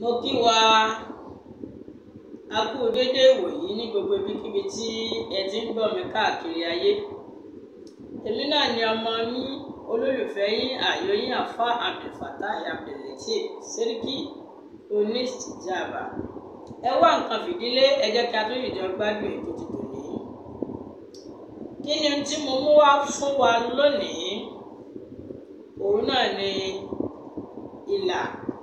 mo kí wa a kú déédéé ìwòyí ní gbogbo ibikíbi tí ẹ ti ń gbọ́ mi káàkiri ayé èmi náà ni ọmọ yín olólùfẹ́ yín ààyò yín àfa abdulfatai abdulateef sẹ́ríkì onítìjàbá ẹ wá nǹkan fìdílé ẹ jẹ́ kí a tó yìí jọ gbádùn ètò ti tòní kí ni tí mo mú wá fún wa lónìí òun náà ni ìlà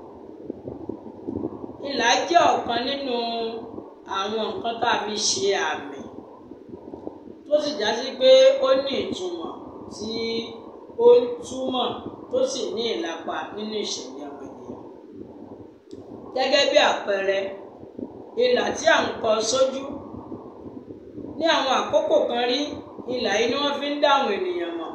ìlà jẹ́ ọ̀kan nínú àwọn nǹkan tá a fi ṣe àmì tó sì já sí pé ó ní ìtumọ̀ tí ó ń túmọ̀ tó sì ní ìlapa nínú ìṣẹ̀lẹ̀ ọmọ ènìyàn gẹ́gẹ́ bí àpẹẹrẹ ìlà tí à ń kọ sójú ní àwọn àkókò kan rí ìlà yìí ni wọ́n fi ń dá àwọn ènìyàn mọ̀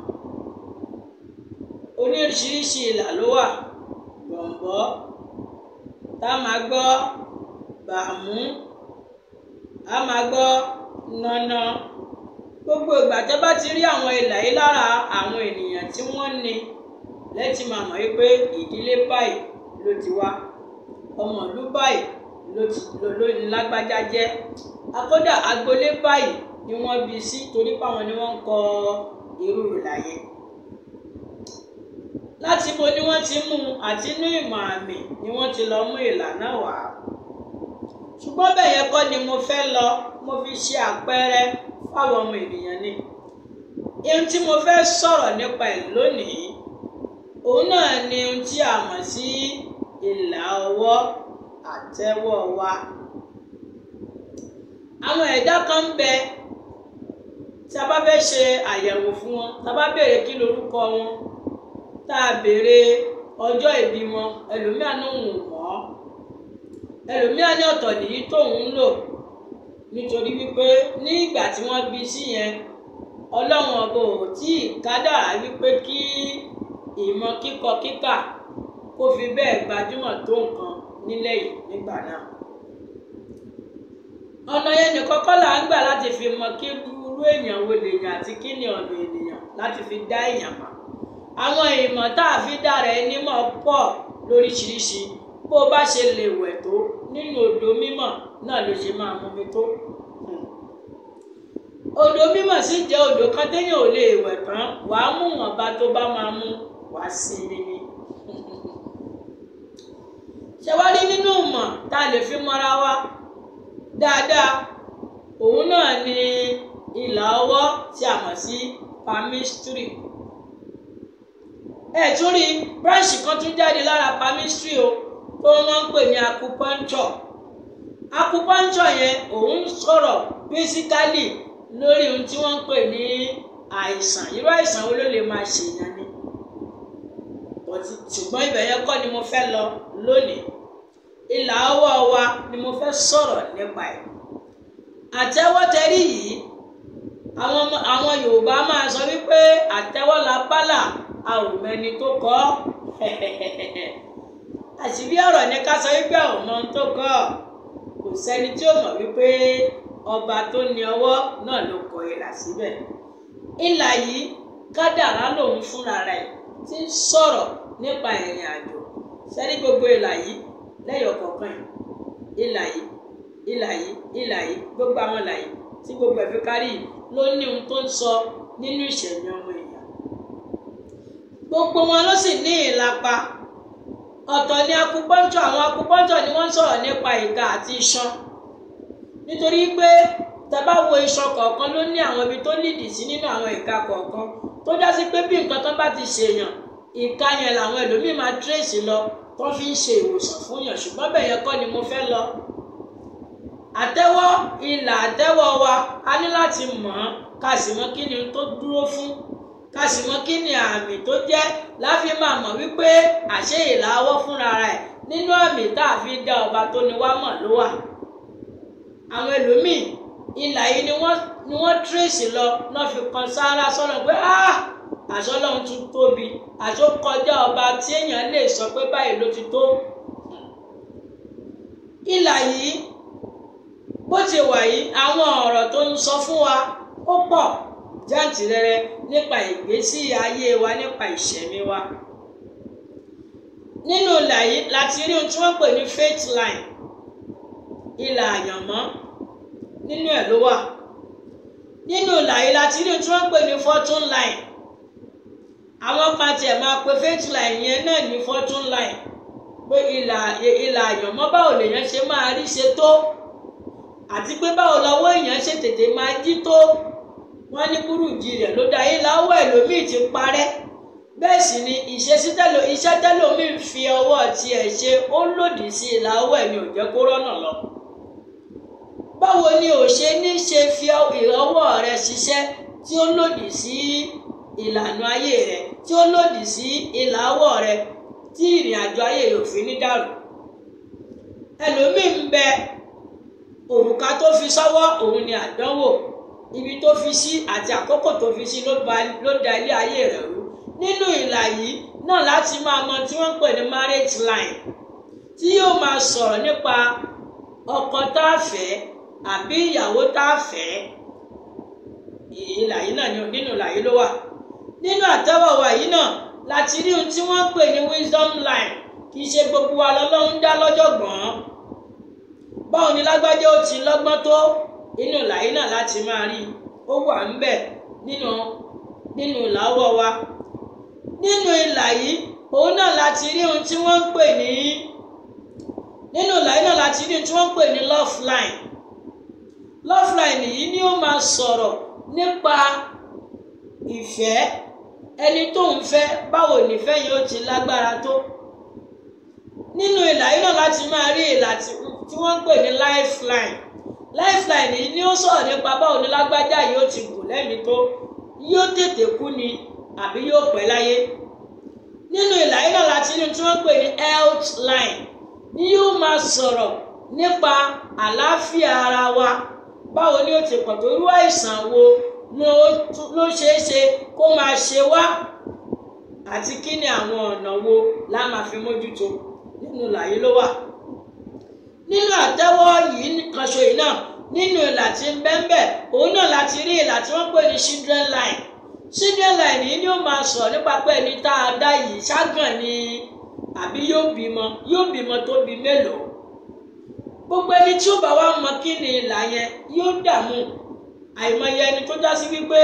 oríṣiríṣi ìlà ló wà gbọ̀ǹbọ́ tá a máa gbọ́ bàmú a máa gbọ́ nànà gbogbo ìgbà tó bá ti rí àwọn ìlà yìí lára àwọn ènìyàn tí wọ́n ní lẹ́tì máa mọ̀ wípé ìdílé báyìí ló ti wá ọmọ ìlú báyìí ló ti ló ní lágbájá jẹ́ akódà agboolé báyìí ni wọ́n bí sí torí páwọn ni wọ́n ń kọ irú ìlà yẹn láti bo ni wọ́n ti mú àti inú ìmọ̀ àmì ni wọ́n ti lọ mú ìlà náà wá ṣùgbọ́n bẹ́ẹ̀ yẹn kọ́ ni mo fẹ́ lọ mo fi ṣe àpẹẹrẹ fáwọn ọmọ ènìyàn ni ohun tí mo fẹ́ sọ̀rọ̀ nípa ẹ̀ lónìí òun náà ni ohun tí a mọ̀ sí ìlà ọwọ́ àtẹ́wọ́ wa àwọn ẹ̀dá kan ń bẹ tí a bá fẹ́ ṣe àyẹ̀wò fún wọn tá a bá béèrè kí lorúkọ wọn tá a béèrè ọjọ́ ìbí wọn ẹlòmíà ní òun mọ̀ ọ́ ẹlòmíà ní ọ̀tọ̀ nìyí tóun ń lò nítorí wípé ní ìgbà tí wọ́n bí sí yẹn ọlọ́run ọba ò tí ì kádàrá wípé kí ìmọ̀ kíkọ kíkà kó fi bẹ́ẹ̀ gbajúmọ̀ tó nǹkan nílẹ̀ yìí nígbà náà ọ̀nà yẹn nìkan kọ́ là ń gbà láti fi mọ kí irú èèyàn wo lèèyàn àti kí ni ọ̀nà ènìyàn láti fi dá èèyàn mọ̀ àwọn ìmọ̀ tá a fi dára ẹni mọ̀ pọ̀ lóríṣiríṣi bó o bá ṣe lè wẹ̀ tó nínú odò mímọ̀ náà ló ṣe máa mú mi tó. odò mímọ̀ sì jẹ́ odò kan téèyàn ò lè wẹ̀ tán wàá mú wọ̀nba tó bá máa mú wàá sinmi ni. ṣé wá rí nínú ìmọ̀ tá a lè fi mọ́ra wa dáadáa òun náà ni ìlà ọwọ́ tí a mọ̀ sí palmistry ẹ tún rí bíráǹṣì kan tún jáde lára palmistry o tó wọ́n ń pè ní acupuncture acupuncture yẹn òun sọ̀rọ̀ basically lórí ohun tí wọ́n ń pè ní àìsàn irú àìsàn wo ló lè máa ṣèyàn ni ṣùgbọ́n ibẹ̀ yẹn kọ́ ni mo fẹ́ lọ lónìí ìlà ọwọ́ wa ni mo fẹ́ sọ̀rọ̀ nípa ẹ̀ àtẹ́wọ́tẹ́rí yìí àwọn àwọn Yorùbá máa sọ wípé àtẹ́wọ́ la bálà a ò mẹni tó kọ́ àṣìbí ọ̀rọ̀ ni ká sọ wípé àwọn ọmọ tó kọ́ kò sẹ́ni tí ó mọ̀ wípé ọba tó ní ọwọ́ náà ló kọ ìlà síbẹ̀ ìlà yìí kádàrá lòun fúnra rẹ̀ ti ń sọ̀rọ̀ nípa ìrìn àjò sẹ́ni gbogbo ìlà yìí lẹ́yọ̀ kọ̀ọ̀kan yìí ìlà yìí ìlà yìí ìlà yìí gbogbo àwọn ìlà yìí tí gbogbo ẹ̀ fi kárí yìí ló ní ohun tó ń sọ nínú ìṣẹ̀mí ọmọ èèyàn gbogbo wọn ló sì ní ìlapa ọ̀tọ̀ ni akupọ́ńtọ̀ àwọn akupọ́ńtọ̀ ni wọ́n ń sọ̀rọ̀ nípa ìka àti iṣan nítorí pé tàbá wo iṣan kọ̀ọ̀kan ló ní àwọn ibi tó nídìí sí nínú àwọn ìka kọ̀ọ̀kan tó já sí pé bí nǹkan tán bá ti ṣèyàn ìka yẹn làwọn ẹlòmíì máa tírèsì lọ tó fi ń ṣe ìwòsàn fún yàn ṣùgbọ́n bẹ́ẹ̀ yẹn kọ́ ni mo fẹ́ lọ àtẹ́wọ́ ìlà àtẹ́wọ́ wa a ní láti mọ̀ ọ́n ká sì mọ̀ kí ni tó dúró fún ká sì mọ̀ kí ni àmì tó jẹ́ láfi máa mọ̀ wípé àṣẹ ìlà ọwọ́ fúnra rẹ̀ nínú àmì tá a fi dá ọba tó ní wá mọ̀ ló wà àwọn ẹlòmíì ìlà yìí ni wọ́n ni wọ́n tírèsì lọ náà fi kan sáárá sọ́nà pé ah àṣọlọ́run tún tóbi àṣọ kọjá ọba tí èèyàn lè sọ pé báyìí ló ti tó ìlà yìí bó ti wà yìí àwọn ọ̀rọ̀ tó ń sọ fún wa ó pọ̀ jáǹtìrẹrẹ nípa ìgbésí ayé wa nípa ìṣẹ̀mí wa nínú ìlà yìí láti rí ohun tí wọ́n pè ní faith line ìlà àyànmọ́ nínú ẹ̀ ló wà nínú ìlà yìí láti rí ohun tí wọ́n pè ní fortune line àwọn kan tiẹ̀ máa pe faith line yẹn náà ní fortune line pé ìlà ìlà àyànmọ́ báwo lèèyàn ṣe máa rí ṣe tó àti pé báwo lọ́wọ́ èèyàn ṣe tètè máa jí tó wọ́n ní burújí rẹ̀ ló dá yìí láwọ̀ ẹlòmíì ti parẹ́ bẹ́ẹ̀ sì ni ìṣesí tẹ́lò iṣẹ́ tẹ́lòmíì ń fi ọwọ́ tiẹ̀ ṣe ó lòdì sí ìlàwọ̀ ẹ̀ ni ò jẹ́ kó rọ́nà lọ. báwo ni ò ṣe ní ṣe fi ìrọwọ́ rẹ ṣiṣẹ́ tí ó lòdì sí ìlànà ayé rẹ tí ó lòdì sí ìlàwọ̀ rẹ tí ìrìn àjò ayé rẹ ò fi ní dàrú. ẹlòmíì ń bẹ òrùka tó fi sọ́wọ́ òun ni àdánwò ibi tó fi sí àti àkókò tó fi sí ló da ilé ayé rẹ̀ rú nínú ìlà yìí náà láti máa mọ tí wọ́n ń pè ní marriage line tí yóò máa sọ̀rọ̀ nípa ọkọ tá a fẹ́ àbí ìyàwó tá a fẹ́ ìlà yìí náà nínú ìlà yìí ló wà nínú àtẹ́wọ̀wá yìí náà láti rí ohun tí wọ́n ń pè ní wisdom line kì í ṣe gbogbo wa lọ́lọ́run dá lọ́jọ̀gbọ́n báwo ni lágbájá ó ti lọ́gbọ́n tó inú ìlà yìí náà láti máa rí ó wà ń bẹ̀ nínú nínú ìlàwọ̀ wa nínú ìlà yìí òun náà láti rí ohun tí wọ́n ń pè ní nínú ìlà yìí náà láti rí ohun tí wọ́n ń pè ní love line love line yìí ni ó máa sọ̀rọ̀ nípa ìfẹ́ ẹni tó ń fẹ́ báwo nífẹ́ yìí ó ti lágbára tó nínú ìlà yìí náà láti máa rí ìlà tí wọ́n ń pè ní lifeline lifeline yìí ni ó sọ̀rọ̀ nípa báwo ni lágbájá yìí ó ti gùn lẹ́mìí tó yóò tètè kú ni àbí yóò pẹ́ láyé nínú ìlà yìí náà láti inú tí wọ́n pè ní health line ni yóò máa sọ̀rọ̀ nípa àlàáfíà ara wa báwo ni ó ti pọ̀ tó irú àìsàn wo ló ṣeé ṣe kó máa ṣe wá àti kí ni àwọn ọ̀nà wo la máa fi mójútó nínú ìlà yìí ló wà nínú àtẹ́wọ́ yìí kan ṣo yìí náà nínú ìlà tí ń bẹ́ńbẹ́ òun náà láti rí ìlà tí wọ́n pè ní children line children line yìí ni ó máa sọ̀rọ̀ nípa pé ẹni tá a dá yìí ságàn ni àbí yóò bímọ yóò bímọ tó bí mélòó gbogbo ẹni tí ó bá wá mọ kí ni ìlà yẹn yóò dààmú àìmọye ẹni tó já sí wípé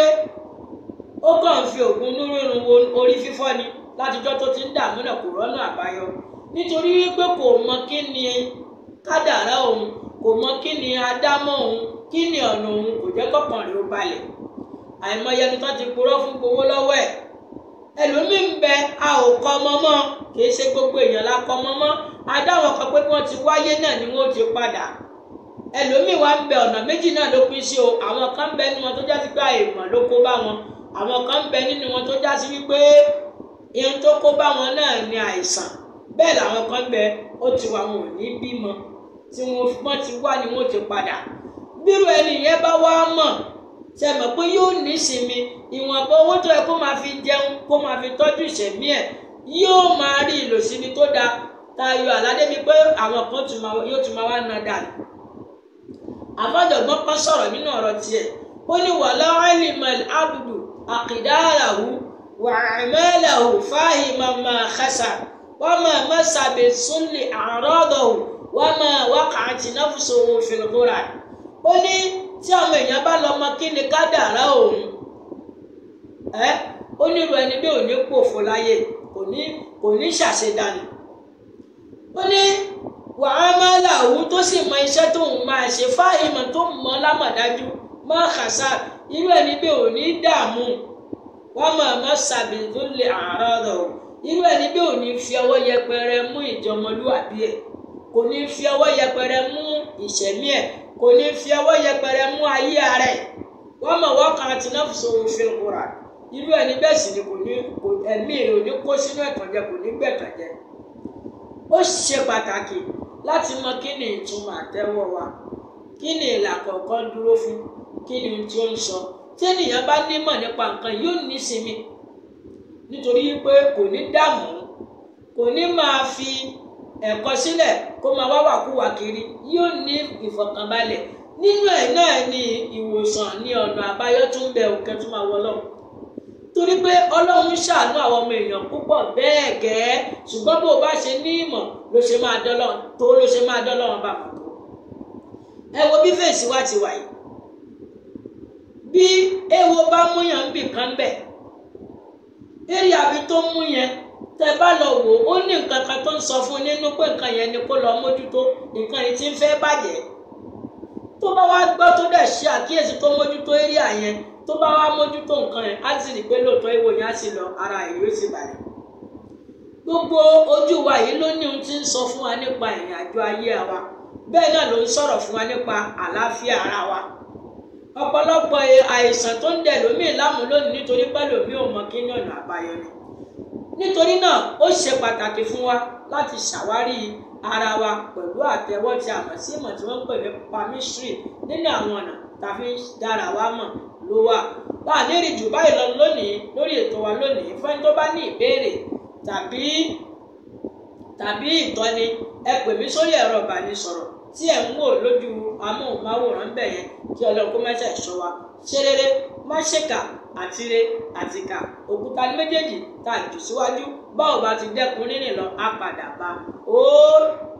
ó kàn ń fi oògùn onírúurú wo orí fífọ́ ni látijọ́ tó ti ń dààmú náà kò rọ́nà àbáyọ nítorí wípé kò mọ kí ni kádàrá òun kò mọ kí ni adámọ̀ òun kí ni ọ̀nà òun kò jẹ́ kọ́kàn rẹ̀ ó balẹ̀ àìmọye ẹni tó ti purọ́ fún gbowó lọ́wọ́ ẹ̀ ẹlòmíín bẹ a ò kọ ọmọ mọ́ kì í ṣe gbogbo èèyàn la kọ ọmọ mọ́ adáwọn kan pé kí wọ́n ti wáyé náà ni wọ́n ti padà ẹlòmíín wá ń bẹ ọ̀nà méjì náà ló pín sí o àwọn kan ń bẹ nínú wọn tó já sí pé àìmọ̀ ló kó bá wọn àwọn kan ń bẹ nínú wọn tó já sí wípé ihun tó kó bá wọn náà ni àìsàn bẹ́ẹ̀ làwọn kan ń bẹ ó ti wà wọn ò ní bímọ tí wọ́n ti wá ni wọ́n ti padà bírò ẹni yẹn bá wá mọ̀ ṣe mọ̀ pé yóò nísinmi ìwọ̀nba owó tó yẹ kó máa fi jẹun kó máa fi tọ́jú ìṣẹ̀mí ẹ̀ yóò máa rí ìlòsíni tó dáa tayọ àládé bíi pé àwọn kan yóò tún máa wá na dànù. àfọ̀jọ̀gbọ́n kan sọ̀rọ̀ nínú ọ̀rọ̀ tiẹ̀ ó ní wàlá alimal abudu àkìdáàràhù wà àmẹ́lẹ̀hù fáhìmà máa kásà wọ́n máa mẹ́sàbẹ̀ súnlẹ̀ àrọ́dọ̀hù wọ́n máa wákàtí náfùsọ̀wò fìlgúrà ó ní tí àwọn èèyàn bá lọ mọ kí ni kádàrá òun ẹ ó nílò ẹni bí òní pòfo láyé kò ní kò ní ṣàṣedànù ó ní wàá máa làwù tó sì mọ iṣẹ́ tóun máa ṣe fáìmọ̀ tó mọ lámọ̀dájú má kàṣà irú ẹni bí òní dààmú wọ́n máa má sàbí tó lè àárọ̀ rọ̀ irú ẹni bí òní fi ọwọ́ yẹpẹrẹ mú ìjọmọlúwàbí ẹ̀ kò ní fi ọwọ́ yẹpẹrẹ mú ìṣẹ̀mí ẹ̀ kò ní fi ọwọ́ yẹpẹrẹ mú ayé ara ẹ̀ wọ́n mọ̀ wọ́n kan àti náà sọ òfin kura irú ẹni bẹ́ẹ̀ sì ni kò ní ẹ̀mí rẹ̀ ò ní kó sínú ẹ̀tànjẹ kò ní gbẹ̀tànjẹ. ó ṣe pàtàkì láti mọ kí ni ìtumọ̀ àtẹ́wọ́ wa kí ni ìlà kọ̀ọ̀kan dúró fún kí ni ohun tí ó ń sọ tí ènìyàn bá nímọ̀ nípa nǹkan yóò ní sinmi nítorí pé kò ní dààmú kò ní máa fi ẹ̀kọ́ sílẹ̀ kó máa wá wàkúwà kiri yóò ní ìfọ̀kànbalẹ̀ nínú ẹ̀ náà ni ìwòsàn ní ọ̀nà àbáyọ tún bẹ òkè tó máa wọlọ́ torí pé ọlọ́run ṣàánú àwọn ọmọ èèyàn púpọ̀ bẹ́ẹ̀ gẹ́ ṣùgbọ́n bó o bá ṣe ní ìmọ̀ ló ṣe máa dọ́lọ́run tó ló ṣe máa dọ́lọ́run bá mọ̀ tó. ẹ wo bí fèsì wa ti wà yìí bí èèwo bá múyàn bì kan bẹ̀ eré àbí tó mú yẹn tẹ bá lọ wò ó ní nǹkan kan tó ń sọ fún nínú pé nǹkan yẹn ni kó lọ mójútó nǹkan yìí ti ń fẹ́ bàjẹ́ tó bá wá gbọ́ tó dẹ̀ ṣe àkíyèsí tó mójútó eré àyẹn tó bá wá mójútó nǹkan yẹn á sì rí i pé lóòótọ́ ìwò yẹn á sì lọ ara ìwé sì balẹ̀. gbogbo ojú wa yìí ló ní ohun tí ń sọ fún wa nípa ìrìn àjò ayé wa bẹ́ẹ̀ náà ló ń sọ̀rọ̀ fún wa nípa àlàáfíà ara wa. ọ̀pọ̀lọpọ̀ àìsàn tó ń dẹ̀ lómìn láàmú lónìí nítorí pé lómi ò mọ kí ní ọ̀nà àbáyọ ni. nítorí náà ó ṣe pàtàkì fún wa láti ṣàwárí ara wa pẹ̀lú àtẹ̀wọ́ tí a mọ̀ sí ìmọ̀ tí wọ́n ń pè ní palmistry nínú àwọn ọ̀nà tàbí dára wa mọ̀ ló wà. láàánú ìrìn jù báyìí lọ lónìí lórí ètò wa lónìí fún ẹni tó bá ní ìbéèrè tàbí tàbí ìtọ́ni ẹ pè mí sórí ẹ̀rọ ìbánisọ̀rọ̀ tí ẹ̀ ń wò lójú amóhùnmáwòrán bẹ̀ yẹn kí ọlọ́run kó mẹ́sẹ̀ ṣọ́ wa ṣe rere má ṣèkà àtire àtìkà òkúta ní méjèèjì tá a jù síwájú báwo bá ti dẹ́kun rírìn lọ á padà bá ó